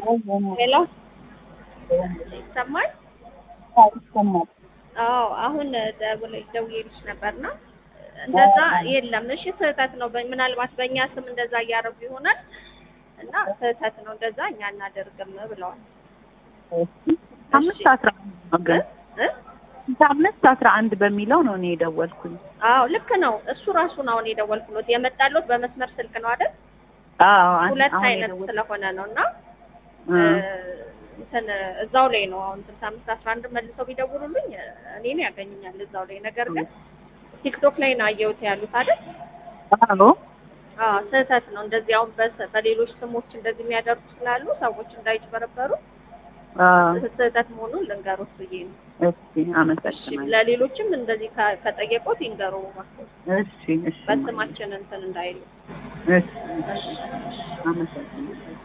ሄሎ ይሰማል? ይሰማል። አዎ አሁን ደውለ- ደውዬልሽ ነበርና እንደዛ የለም። እሺ ስህተት ነው። በ- ምናልባት በእኛ ስም እንደዛ እያደረጉ ይሆናል እና ስህተት ነው እንደዛ እኛ እናደርግም ብለዋል። አምስት አስራ አንድ ነው ግን እ? አምስት አስራ አንድ በሚለው ነው እኔ የደወልኩኝ። አዎ ልክ ነው። እሱ ራሱን አሁን የደወልኩሎት የመጣሎት በመስመር ስልክ ነው አይደል? አዎ አን- ሁለት አሁን አይነት የደወልኩት። ስለሆነ ነው እና እ፣ እንትን እዛው ላይ ነው አሁን ስልሳ አምስት አስራ አንድ መልሰው ቢደውሉልኝ እኔን ያገኙኛል እዛው ላይ። ነገር ግን ቲክቶክ ላይ ነው አየሁት ያሉት አይደል? አዎ አዎ ስህተት ነው። እንደዚህ አሁን በስ- በሌሎች ስሞች እንደዚህ የሚያደርጉ ስላሉ ሰዎች እንዳይጭበረበሩ አዎ። ስህተት መሆኑን ልንገሩት ብዬ ነው። እሺ እሺ አመሰግናለሁ። ለሌሎችም እንደዚህ ከ- ከጠየቁት ይንገሩ እሺ እሺ በስማችን እንትን እንዳይሉ። እሺ አመሰግናለሁ።